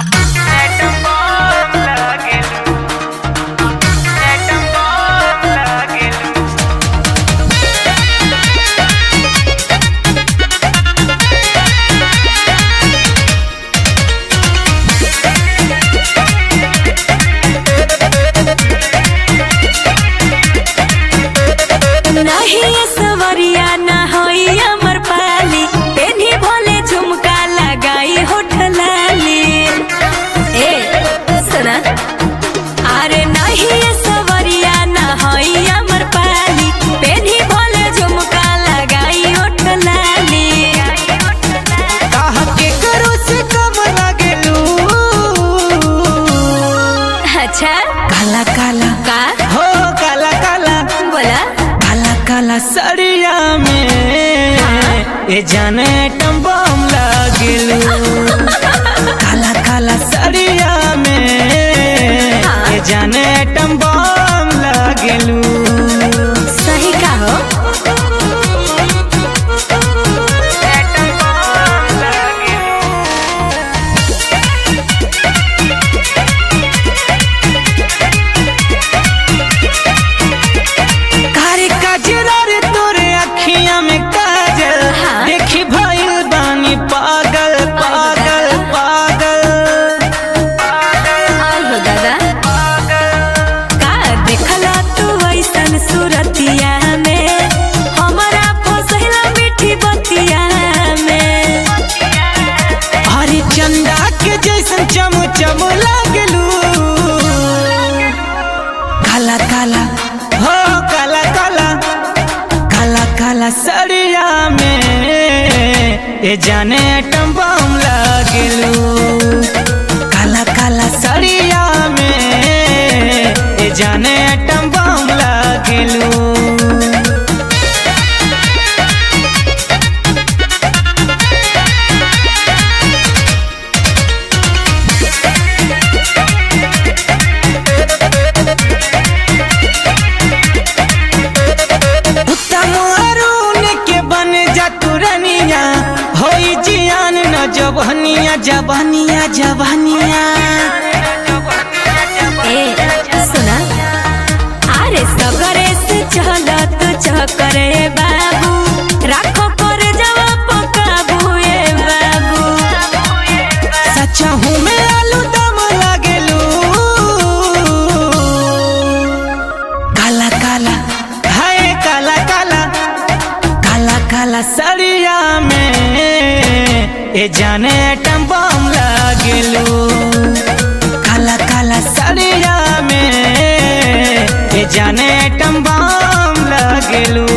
नहीं सवरिया ना होई अमर पाली पेनी भोले झुमका लगाई होठ लाली ए सुना अरे नहीं सवरिया ना होई अमर पाली पेनी भोले झुमका लगाई होठ लाली काहा के करो से कम लागेलू अच्छा काला काला का हो काला काला बोला काला काला सड़िया में ए जाने टम्बम लागेलू काला काला सड़िया में ए जाने टम्बम लागेलू सही का हो कारी कजरा रे तोरे अखियां में काजल हाँ। देखी भइल बानी पागल पागल पागल और हो दादा का देखला तू ऐसन सूरतिया में हमरा फसला मीठी बतिया में हरी चंदा के जैसन चम चम लागलू काला काला हो काला काला काला काला सड़िया में ए जाने टम्बम लागलू काला काला सड़िया में ए जाने टम्बम लागलू उत्तम अरुण के बन जा तुरनिया होई जियान न जबहनिया जबहनिया जबहनिया ए सुना अरे सगरे से चलत चकरे बाबू राखो कर जवा पकाबू ए बाबू सच्चा हूँ मैं आलू दम लागेलू काला काला हाय काला काला काला काला सड़िया में ए जाने टम्बम लागेलू काला काला सड़िया में ए जाने टम्बम लागेलू